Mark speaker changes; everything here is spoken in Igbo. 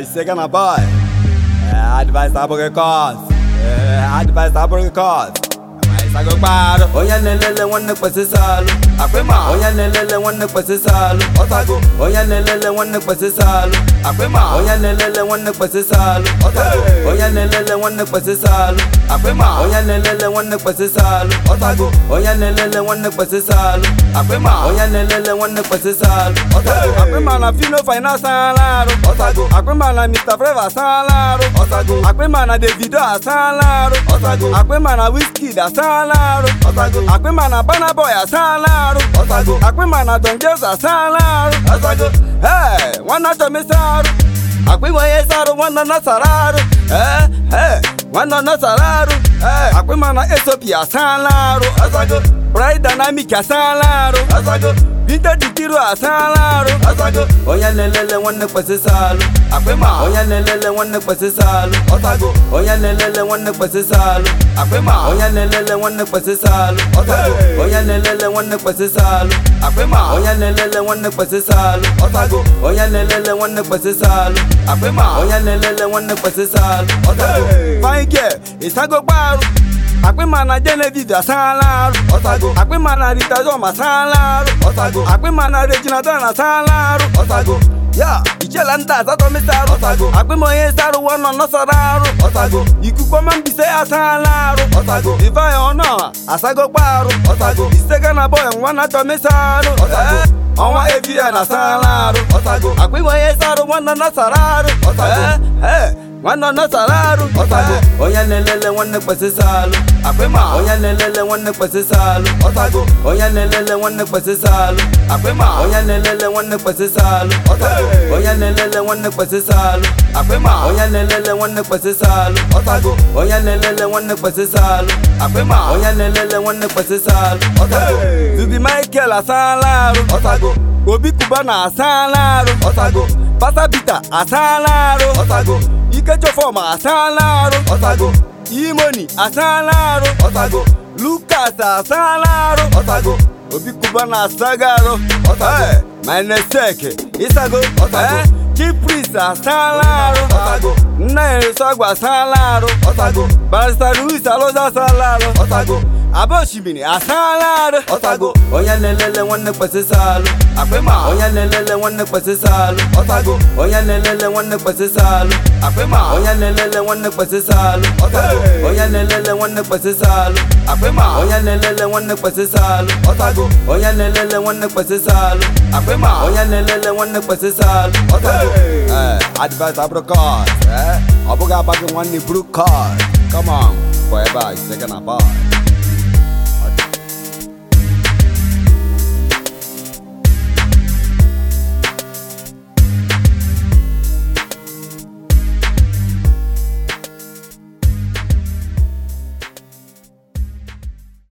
Speaker 1: isega na boy Eh, advice abụghị cause Eh, advice abụghị cause isago kparụ
Speaker 2: onye na-elele nwanne kwesịsị alụ
Speaker 1: akpịma
Speaker 2: onye na-elele nwanne kwesịsị alụ
Speaker 1: ọtago
Speaker 2: onye na-elele nwanne kwesịsị alụ
Speaker 1: akpịma
Speaker 2: onye na-elele nwanne kwesịsị alụ
Speaker 1: ọtago
Speaker 2: onye na-elele nwanne kwesịsị alụ
Speaker 1: akpịma
Speaker 2: onye na-elele nwanne kwesịsị alụ
Speaker 1: ọtago
Speaker 2: onye na-elele nwanne kwesịsị alụ
Speaker 1: akpịma
Speaker 2: onye na-elele nwanne kwesịsị alụ
Speaker 1: ọtago akpịma na fino finance asaala arụ
Speaker 2: ọtago
Speaker 1: akpịma na mr flavour asaala arụ
Speaker 2: ọtago
Speaker 1: akpịma na davido asaala arụ
Speaker 2: ọtago
Speaker 1: akpịma na wizkid asaala arụ
Speaker 2: ọtago
Speaker 1: akpịma na Burna Boy asaala arụ
Speaker 2: ọtago
Speaker 1: akpịma na don jez asaala arụ
Speaker 2: ọtago
Speaker 1: ee nwanne chọmisa arụ akpịma onye sarụ nwanne nọsara arụ ee ee nwanne nọsara arụ ee akpịma na esopi asaala arụ
Speaker 2: ọtago
Speaker 1: Pride Dynamic asaala arụ
Speaker 2: ọtago
Speaker 1: vintage tiro asaala arụ
Speaker 2: ọtago onye na-elele nwanne kwesịsị alụ
Speaker 1: akpịma
Speaker 2: onye na-elele nwanne kwesịsị alụ
Speaker 1: ọtago
Speaker 2: onye na-elele nwanne kwesịsị alụ
Speaker 1: akpịma
Speaker 2: onye na-elele nwanne kwesịsị alụ
Speaker 1: ọtago
Speaker 2: onye na-elele nwanne kwesịsị alụ
Speaker 1: akpịma
Speaker 2: onye na-elele nwanne kwesịsị alụ
Speaker 1: ọtago
Speaker 2: onye na-elele nwanne kwesịsị alụ
Speaker 1: akpịma
Speaker 2: onye na-elele nwanne kwesịsị alụ
Speaker 1: ọtago fine girl ịsago gbarụ akpịma na Genevieve asaala arụ
Speaker 2: ọtago
Speaker 1: akpịma na Rita Zom asaala arụ
Speaker 2: ọtago
Speaker 1: akpịma na Regina Dan asaala arụ
Speaker 2: ọtago
Speaker 1: ya ichela nta asatọ mịsa arụ
Speaker 2: ọtago
Speaker 1: akpịma onye sarụ wọnọ nọsara arụ
Speaker 2: ọtago
Speaker 1: ikuku ọma mbise asaala arụ
Speaker 2: ọtago
Speaker 1: divine ọnọ asago gbarụ
Speaker 2: ọtago
Speaker 1: isega na boy nwa na chọmịsa arụ
Speaker 2: Ọtago.
Speaker 1: Eh, ọnwa avn asaala arụ
Speaker 2: ọtago
Speaker 1: akpịma onye sarụ nwanne nọsara arụ
Speaker 2: Ọtago.
Speaker 1: Eh, eh, nwanne nọsara arụ
Speaker 2: ọtago
Speaker 1: Eh,
Speaker 2: onye na-elele nwanne kwesịsị alụ
Speaker 1: akpịma
Speaker 2: onye na-elele nwanne kwesịsị alụ
Speaker 1: ọtago
Speaker 2: onye na-elele nwanne kwesịsị alụ
Speaker 1: akpịma
Speaker 2: onye na-elele nwanne kwesịsị alụ
Speaker 1: ọtago
Speaker 2: onye na-elele nwanne kwesịsị alụ
Speaker 1: akpịma
Speaker 2: onye na-elele nwanne kwesịsị alụ
Speaker 1: ọtago
Speaker 2: onye na-elele nwanne kwesịsị alụ
Speaker 1: akpịma
Speaker 2: onye na-elele nwanne kwesịsị alụ
Speaker 1: ọtago zubi michael asaala arụ
Speaker 2: ọtago
Speaker 1: obi kubana asaala arụ
Speaker 2: ọtago
Speaker 1: pata bita asaala arụ
Speaker 2: ọtago
Speaker 1: ikechofọm asaala arụ
Speaker 2: ọtago
Speaker 1: imoni asaala arụ
Speaker 2: ọtago
Speaker 1: lukas asaala arụ
Speaker 2: ọtago
Speaker 1: obi kubana asaga arụ
Speaker 2: Ọtago.
Speaker 1: Eh, maineseke isago
Speaker 2: Ọtago.
Speaker 1: Eh, chief priest asaala arụ
Speaker 2: ọtago
Speaker 1: nna eresogwu asaala arụ
Speaker 2: ọtago
Speaker 1: barista luis aloza asaala arụ
Speaker 2: ọtago
Speaker 1: aba osimiri asaala arụ
Speaker 2: ọtago onye na-elele nwanne kwesịsị alụ
Speaker 1: akpịma
Speaker 2: onye na-elele nwanne kwesịsị alụ
Speaker 1: ọtago
Speaker 2: onye na-elele nwanne kwesịsị alụ
Speaker 1: akpịma
Speaker 2: onye na-elele nwanne kwesịsị alụ
Speaker 1: Ọtago.
Speaker 2: onye na-elele nwanne kwesịsị alụ
Speaker 1: akpịma
Speaker 2: onye na-elele nwanne kwesịsị alụ
Speaker 1: ọtago
Speaker 2: onye na-elele nwanne kwesịsị alụ
Speaker 1: akpịma
Speaker 2: onye na-elele nwanne kwesịsị alụ
Speaker 1: ọtago ee advice abụrụ cause ee ọ bụghị agbaghị nwanne buru cause come on for ebe a isega na bar